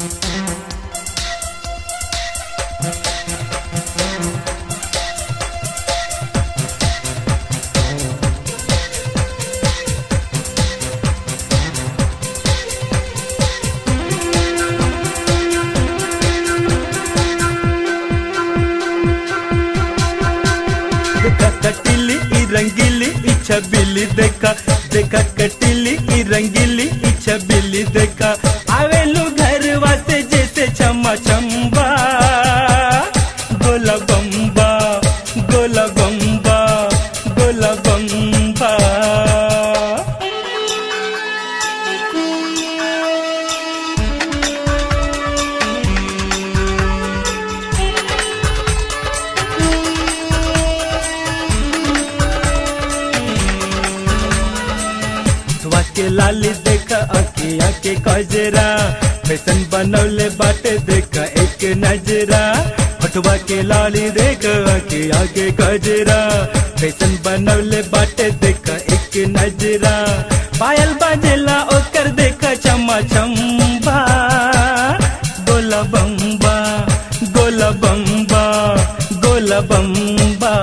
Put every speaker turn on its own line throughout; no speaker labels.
देखा कटिली ई रंगीली ई छबीली देखा देखा कटिली ई रंगीली ई छबीली देखा आवेलू घर वासे जैसे छमा छम्बा गोला बम्बा गोला बम्बा गोला बम्बा हथवा के लाली देखा अखिया के कजरा फैशन बनौले बाटे देखा एक नजरा हटवा के लाली देखा अखिया के कजरा फैशन बनौले बाटे देखा एक नजरा पायल बाजेला ओकर देखा चमा चम्बा गोला बम्बा गोला बम्बा गोला बम्बा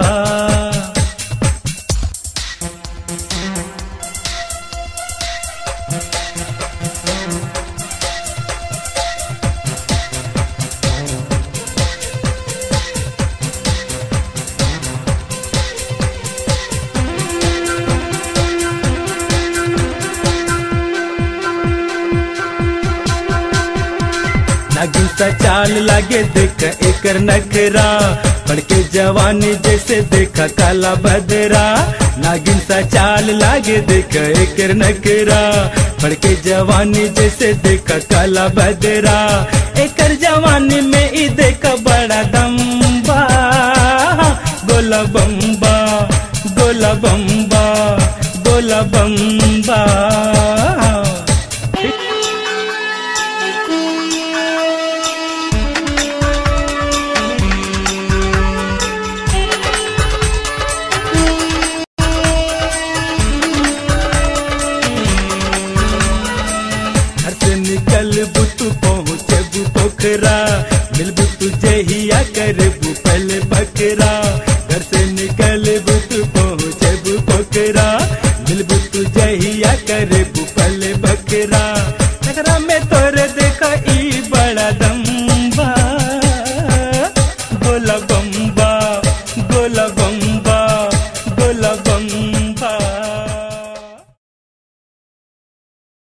नागिन सा चाल लागे देख एकर नखरा बड़के जवानी जैसे देखा काला बदरा नागिन सा चाल लागे देख एकर नखरा बड़के जवानी जैसे देखा काला बदरा एकर जवानी में ई देखा बड़ा दम्बा गोला बम्बा गोला बम्बा गोला बम्बा घर से निकल बुतु पहुँचे पोखरा मिल बुतु जहिया कर पल बकरा घर से निकल बुतु पहुँचे पोखरा मिल बुतु जहिया कर पल बकरा